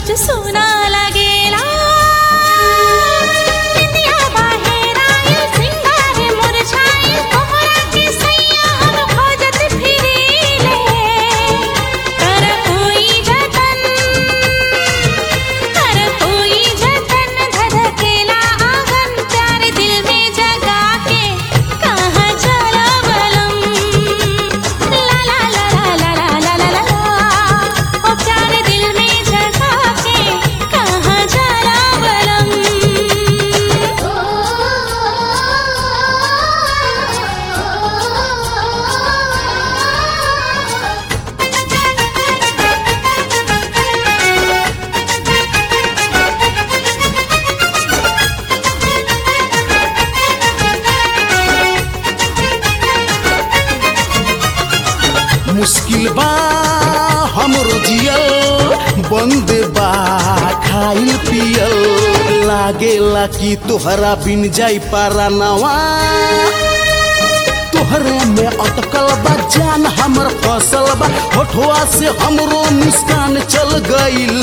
रोज सोना लगेला निंदिया बाहेर आइल, सिंगार मुरझाइल, तोहरा के सैया हम खोजत फिरीले। कर कोई जतन, कर कोई जतन, धधकेला आंगन, प्यार दिल में जगा के कहाँ चला बलम? ला ला ला ला ला ला ला ला ला ओ प्यार दिल में जगा के कहाँ चला मुश्किल बा हमरो जियल बंद बा खाइल पियल लागेला कि तोहरा बिन जाई पारा नवा तोहरे में अटकल बा जान हमर फसल बा होठवा से हमरो मुस्कान चल गइल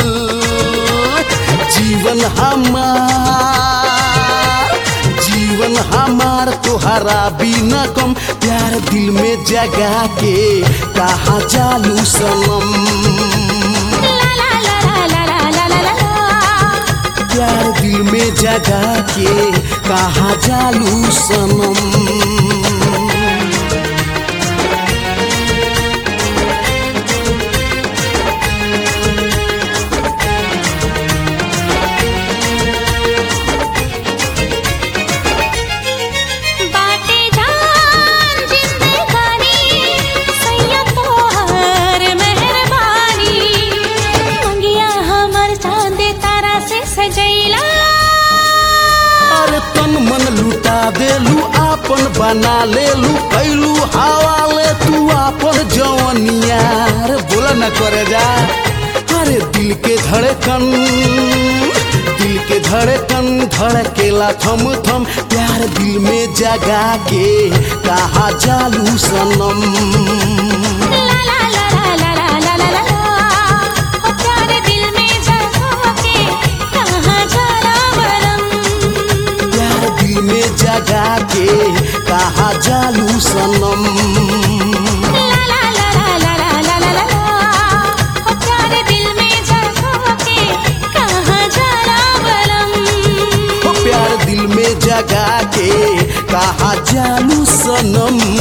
जीवन हमार जीवन हमार तोहरा बिना कम प्यार दिल में जगा के कहा चालू सनम ला ला ला ला ला ला ला ला ला प्यार दिल में जगा के कहा चालू सनम बाटे जान जिंदगानी सैया तोहर मेहरबानी मंगिया हमर चांदे तारा से सजैला अरे तन मन लुटा देलू आपन बना लेलू कैलू हवाले तू आपन जवनिया अरे बोला न करे जा अरे दिल के धड़कन दिल के धड़कन धड़केला थम थम प्यार दिल में जगा के कहा चालू सनम ला ला ला ला ला ला ला ला ला ओ प्यार दिल में जगा के कहाँ चला बलम प्यार दिल में जगा के कहा चालू सनम ला ला ला ला ला ला ला ला ला ओ प्यार दिल में जगा के कहाँ चला बलम हो प्यार दिल में जगा के कहा जानू सनम